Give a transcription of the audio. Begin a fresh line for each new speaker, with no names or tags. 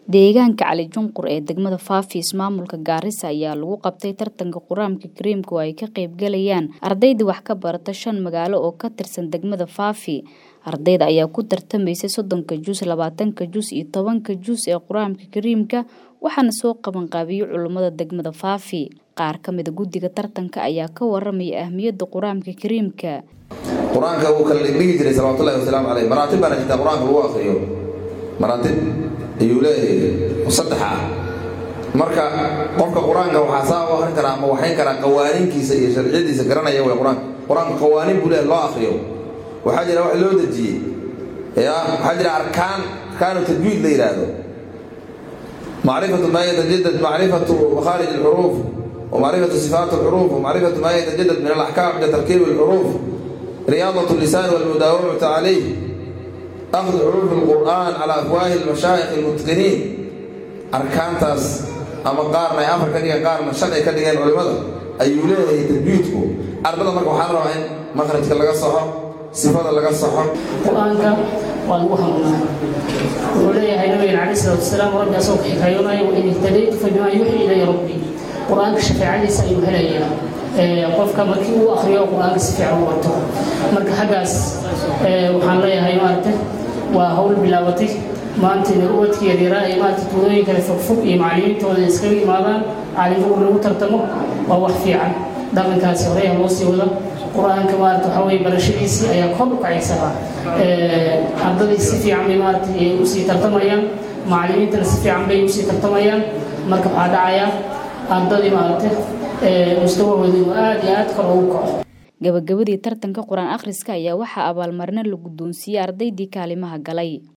Deegaanka Cali Junqur ee degmada Faafi ismaamulka Gaarisa ayaa lagu qabtay tartanka Quraanka Kariimka oo ay ka qayb galayaan ardayda wax ka barata shan magaalo oo ka tirsan degmada Faafi. Ardayda ayaa ku tartamaysay soddonka juz, labaatanka juz iyo tobanka juz ee Quraanka Kariimka waxaana soo qaban qaabiyey culimada degmada Faafi. Qaar ka mid guddiga tartanka ayaa ka waramaya ahmiyadda Quraanka Kariimka.
qur-aanka wuu kala dhigi jiray salawatullahi wasalaamu caleyh maraatib baana jirtaa qur-aanka lagu akriyo maraatib ayuu leeyahay oo saddex ah marka qofka qur-aanka waxaa saa u akrin karaa ama waxayn karaa qawaaninkiisa iyo sharciyadiisa garanaya way qur-aanka qur-aanka qawaanin buu leeyahay loo akriyo waxaa jira wax loo dejiyey ya waxaa jira arkaan arkaanu tajwiid la yidhaahdo macrifatu maa yatajadad macrifatu makhaarij alxuruuf ومعرفة صفات الحروف ومعرفة ما يتجدد من الأحكام عند تركيب الحروف رياضة اللسان والمداومة عليه أخذ حروف القرآن على أفواه المشايخ المتقنين أركان تاس أما قارنا أفر كديا قارنا شرعي كديا العلماء أيو ليه تجويدكو أربعة مركو حرم إن مخرج كلا صحة صفات لغا صحة
قرآنك والوهمنا وليه نبي عليه الصلاة والسلام ربي أصوك حكايونا وإن اهتديت فبما يوحي إلي ربي qur-aanka shafaacadiisa ayuu helayaa qofka markii uu akriyo qur-aanka si fiican u wato marka xaggaas waxaan leeyahay maaragta waa hawl bilaabatay maanta inay ubadkii yaryara ay maarata tuulooyin kale fogfog iyo macallimiintooda iskaga imaadaan caalimbuur lagu tartamo waa wax fiican dhaqankaasi horeya loo sii wada qur-aanka maarata waxaa weye barashadiisii ayaa kor u kacaysa ardadii si fiican bay maarata usii tartamayaan macallimiintana si fiican bay usii tartamayaan marka waxaa dhacayaa ardadii maaragtay mustawahooda inuu aad iyo aad kor ugu kaco
gabagabadii tartanka qur-aan akhriska ayaa waxaa abaalmarino la guddoonsiiyey ardaydii kaalimaha galay